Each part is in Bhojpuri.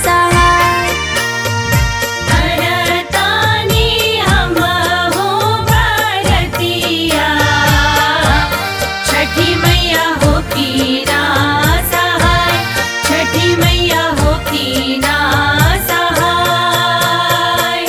सहाय करतानि हमहु बरतिया छठी मैया हो की ना सहाय छठी मैया हो की ना सहाय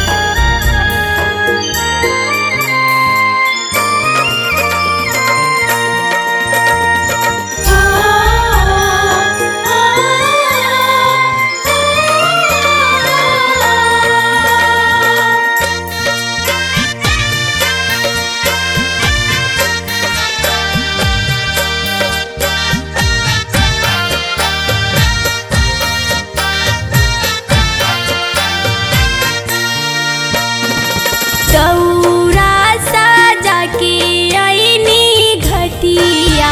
दौरा साजा के ऐनी घटिया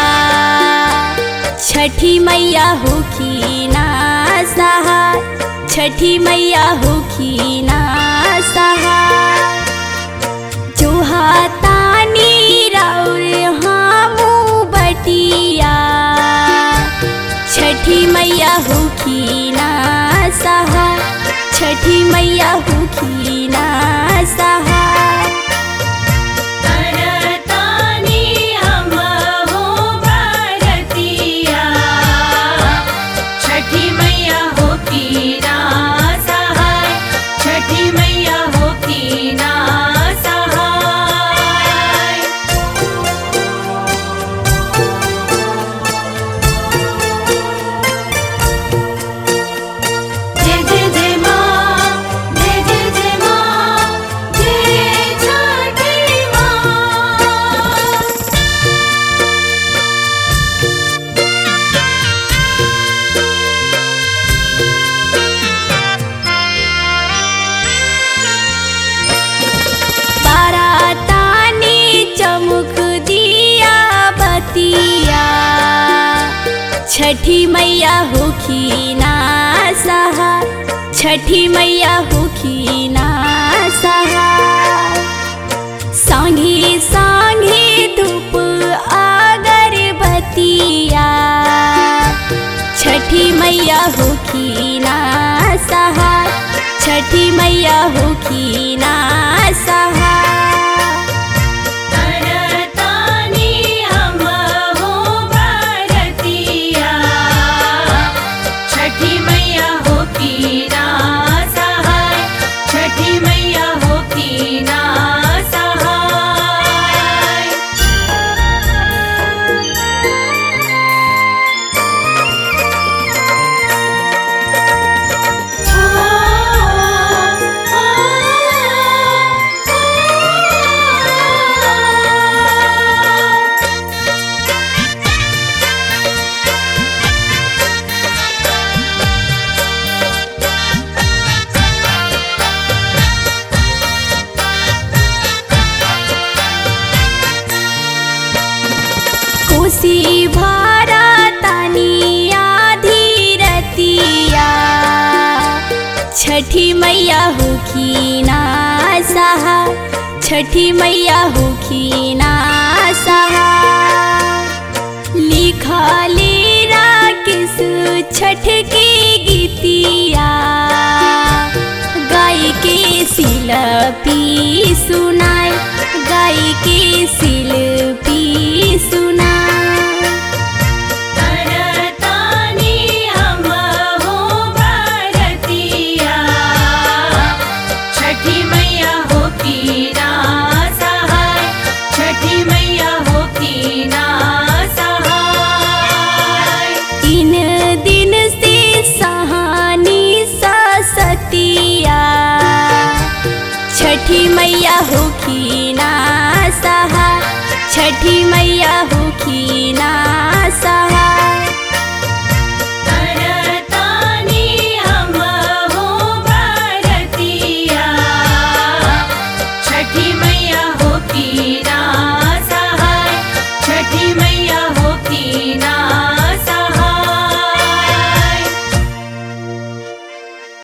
छठी मैया हो की ना सहाय छठी मैया हो की ना सहाय जो हातानी राउर हामू बटिया छठी मैया हो की ना सहाय छठी मैया हो की ना सहाय करतानि हमहु बरतिया छठी मैया हो की ना सहाय छठी मैया हो की ना सहाय जय जय जय माँ जय जय जय माँ जय छठी माँ बारातानी चमुक दिया बतिया छठी मैया हो की ना सहाय छठी मैया हो की ना सहाय सांघे सांघे धूप अगरबत्तिया छठी मैया हो की ना सहाय छठी मैया हो की ना सहाय करतानि हमहु बरतिया छठी मैया हो की ना सहाय छठी मैया हो की ना सहाय कोसी भारा तानिया धीरतिया छठी मैया हो की ना सहाय छठी मैया हो की ना सहाय लिखले राकेश छठ के गीतिया गाय के शिल्पी सुनाय गाय के शिल्पी सुनाय करतानि हमहु बरतिया छठी मैया हो की ना सहाय छठी मैया हो की ना सहाय तीन दिन से सहानी सतिया छठी मैया हो की ना सहाय छठी मैया हो की ना सहाय